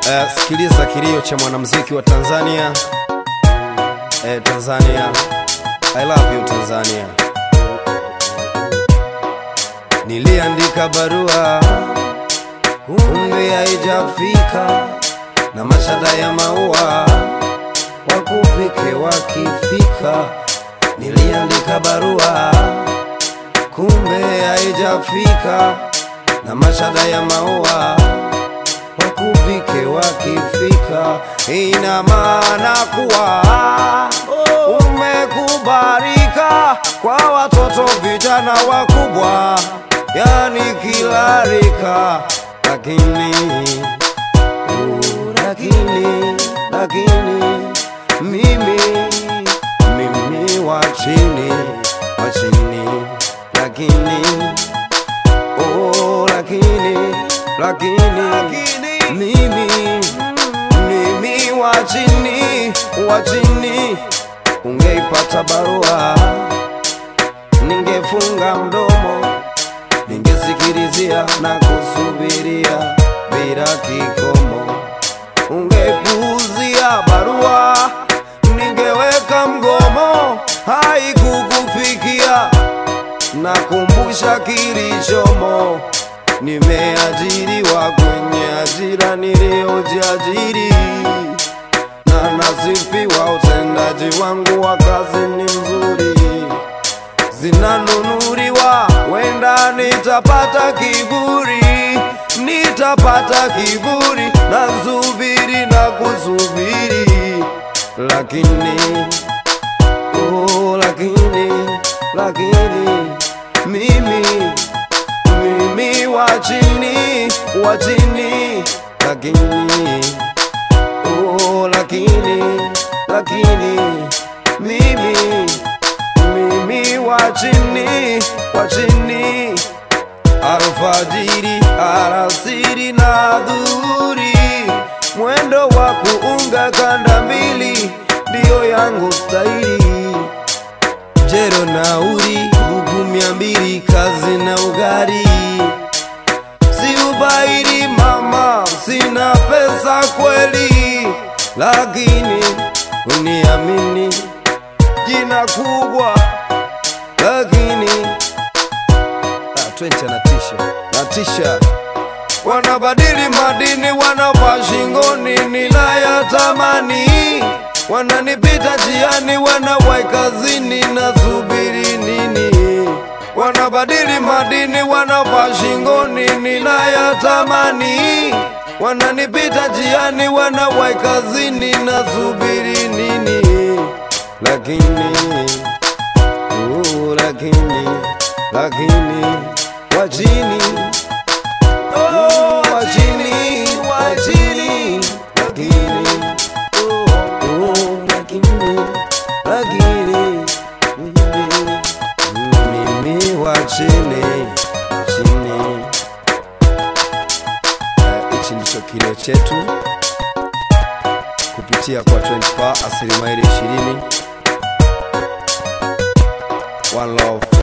Eh, sikiliza kilio cha mwanamuziki wa Tanzania. Eh, Tanzania. I love you Tanzania. Niliandika barua kumbe haijafika, na mashada ya maua wakufike wakifika. Niliandika barua kumbe haijafika, na mashada ya maua wakufike wakifika. Ina maana kuwa umekubalika kwa watoto, vijana, wakubwa, yani kila rika, lakini uh, lakini lakini mimi mimi wa chini wa chini lakini oh lakini lakini mimi mimi wa chini wa chini ungeipata barua ningefunga mdomo ningesikilizia na kusubiria bila kikomo ungepuuzia barua ningeweka mgomo haikukufikia nakumbusha kilichomo nimeajiriwa kwenye ajira niliyojiajiri na nasifiwa utendaji wangu wa kazi ni mzuri zinanunuliwa wenda nitapata kiburi nitapata kiburi na subiri na kusubiri lakini oh, lakini lakini mimi mimi wa chini wa chini lakini oh, lakini lakini mimi mimi wa chini wa chini alfajiri alasiri na dhuhuri mwendo wa kuunga kanda mbili ndiyo yangu staili jero nauri buku mia mbili kazi na ugari si ubairi mama sina pesa kweli lakini uniamini jina kubwa lakini ah, 20 anatisha natisha wanabadili madini wanavaa shingoni ninayatamani wananipita jiani wanawai kazini na subiri nini wanabadili madini wanavaa shingoni ninayatamani wananipita jiani wanawai kazini na subiri nini lakini uh, lakini lakini wachini oh, wachini wachini lakini oh, lakini lakini mimi mimi wa chini chini Eh, hichi ndicho kilio chetu kupitia kwa 20 pa asilimia 20 one love